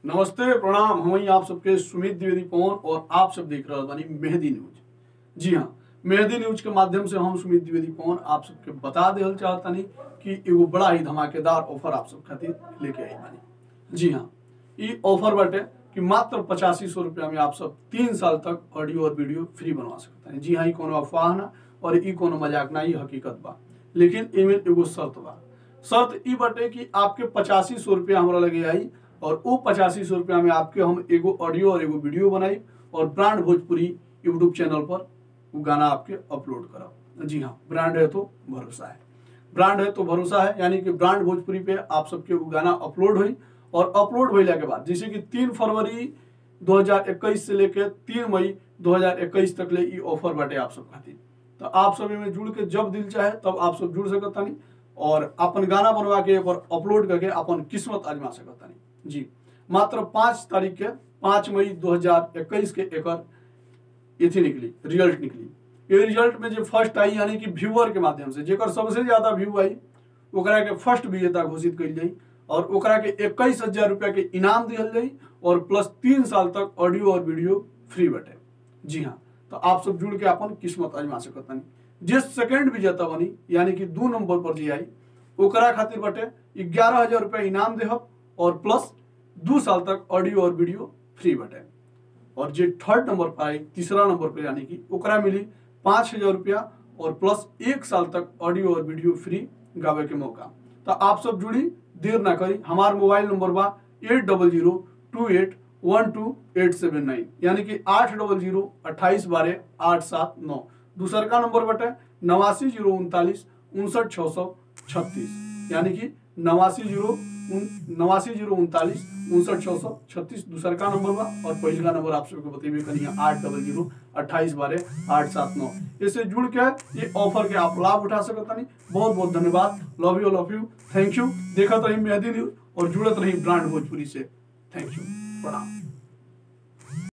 नमस्ते प्रणाम हम ही आप सबके सुमित द्विवेदी पवन और आप सब देख रहे बानी मेहदी न्यूज जी हाँ मेहदी न्यूज के माध्यम से हम सुमित द्विवेदी पवन आप सबके बता देल चाहतानी कि एगो बड़ा ही धमाकेदार ऑफर आप सब खातिर लेके आई बानी जी हाँ ई ऑफर बाटे कि मात्र पचासी सौ रुपया में आप सब तीन साल तक ऑडियो और वीडियो फ्री बनवा सकते हैं जी हाँ ई कोनो अफवाह ना और ई कोनो मजाक ना ई हकीकत बा लेकिन एमे एगो शर्त बा शर्त ई बाटे कि आपके पचासी सौ रुपया हमरा लगे आई और वो पचासी सौ रुपया में आपके हम एगो ऑडियो और एगो वीडियो बनाई और ब्रांड भोजपुरी यूट्यूब चैनल पर वो गाना आपके अपलोड करब जी हाँ ब्रांड है तो भरोसा है ब्रांड है तो भरोसा है यानी कि ब्रांड भोजपुरी पे आप सबके वो गाना अपलोड हुई और अपलोड होइला के बाद जैसे कि तीन फरवरी 2021 से लेके तीन मई 2021 तक ले ई ऑफर बाटे आप सब खातिर तो आप सब में जुड़ के जब दिल चाहे तब आप सब जुड़ सकतानी और अपन गाना बनवा के एक अपलोड करके अपन किस्मत आजमा सकतानी जी मात्र पाँच तारीख के पाँच मई 2021 के एकर एथी निकली रिजल्ट निकली ये रिजल्ट में जो फर्स्ट आई यानी कि व्यूअर के माध्यम से जेकर सबसे ज्यादा व्यू आई ओकरा के फर्स्ट विजेता घोषित कइल जाई और ओकरा के इक्कीस हजार रुपया के इनाम दिहल जाई और प्लस तीन साल तक ऑडियो और वीडियो फ्री बटे जी हाँ तो आप सब जुड़ के अपन किस्मत आजमा सकत बानी जे सेकंड विजेता बनी यानी कि दो नंबर पर जी आई ओकरा खातिर बटे ग्यारह हजार रुपया इनाम देहब और प्लस दो साल तक ऑडियो और वीडियो फ्री बटे और जे थर्ड नंबर पर आई तीसरा नंबर पर यानी कि ओकरा मिली पाँच हजार रुपया और प्लस एक साल तक ऑडियो और वीडियो फ्री गावे के मौका तो आप सब जुड़ी देर ना करी हमार मोबाइल नंबर बा eight double zero two eight one two eight seven nine यानी कि आठ डबल जीरो अट्ठाईस बारह आठ सात नौ दूसर का नंबर बटे नवासी जीरो उनतालीस उनसठ छः सौ छत्तीस यानी कि नवासी जीरो नवासी जीरो उनतालीस उनसठ छः सौ छत्तीस दूसर का नंबर बा और पहिल का नंबर आप सबको बतेबे करिए आठ डबल जीरो अट्ठाईस बारह आठ सात नौ इससे जुड़ के ये ऑफर के आप लाभ उठा सकता नहीं बहुत बहुत धन्यवाद love you love you thank you देखत रही मेहदी न्यूज और जुड़त रही ब्रांड भोजपुरी से थैंक यू प्रणाम